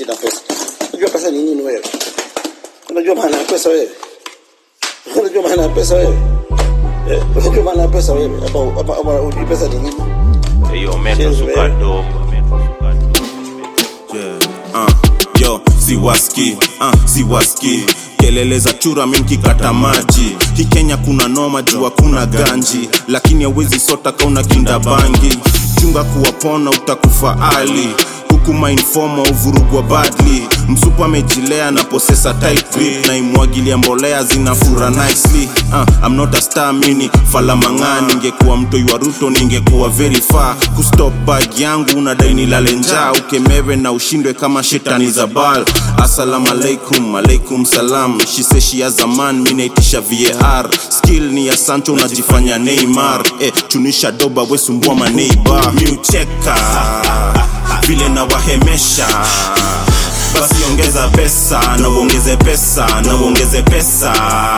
sina pesa. Unajua pesa ni nini wewe? Unajua maana ya pesa wewe? Unajua maana ya pesa wewe? Eh, unajua maana ya pesa wewe? Hapa hapa hapa unajua pesa ni nini? Eyo metro Cheers, suka man. dope, metro suka dope. Yeah, uh, yo siwaski uh, siwaski kelele za chura minkikata maji hii kenya kuna noma juu hakuna ganji lakini hawezi sota kauna kinda bangi chunga kuwapona utakufa ali huku mainfoma uvurugwa badly msupu amejilea na posesa tight grip na imwagilia mbolea zinafura nicely uh, I'm not a star mini falamang'aa ningekuwa mtoi wa ruto ningekuwa very far kustop bag yangu unadai nilale njaa ukemewe na ushindwe kama shetani za bal assalamu alaikum alaikum salam shiseshi ya zaman minaitisha var skill ni ya sancho unajifanya neymar eh, chunisha doba wesumbua maneiba miucheka vile nawahemesha basi ongeza pesa na uongeze pesa na uongeze pesa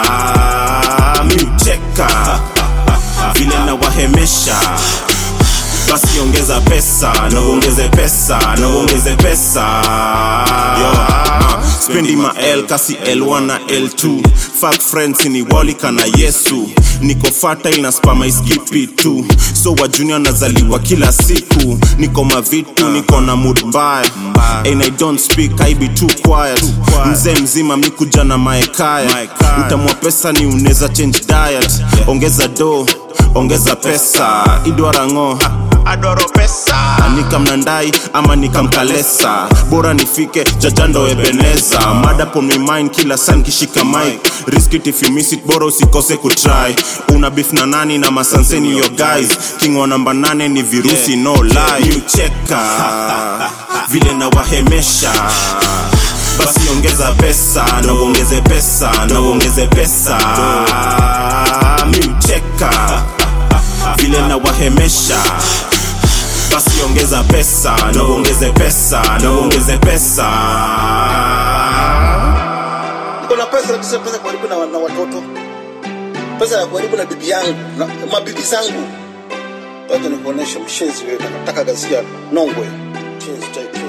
miucheka vile nawahemesha basi ongeza pesa na uongeze pesa na uongeze pesa Yo, uh, spendi ma L kasi L1 na L2 fuck friends ni walika na Yesu niko fertile na spama iskipi tu so wa junior nazaliwa kila siku niko mavitu niko na mood mbaya and I don't speak I be too quiet mzee mzima mikuja na maekaya utamwa pesa ni uneza change diet ongeza do ongeza pesa idwarango adoro pesa nikamnandai ama nikamkalesa bora nifike jajando ebeneza mada pon my mind kila san kishika mic risk it if you miss it bora usikose kutry una beef na nani na masanseni yo guys king wa namba nane ni virusi no lie cheka vile na wahemesha basi ongeza pesa na uongeze pesa na uongeze pesa miucheka vile na wahemesha basi ongeza pesa na uongeze pesa na uongeze pesa Niko na pesa lakini sio pesa kuharibu na, na watoto. Pesa ya kuharibu na bibi yangu na mabibi zangu. Wacha nikuoneshe mshenzi wewe, nataka gazia Nongwe. Mshenzi type.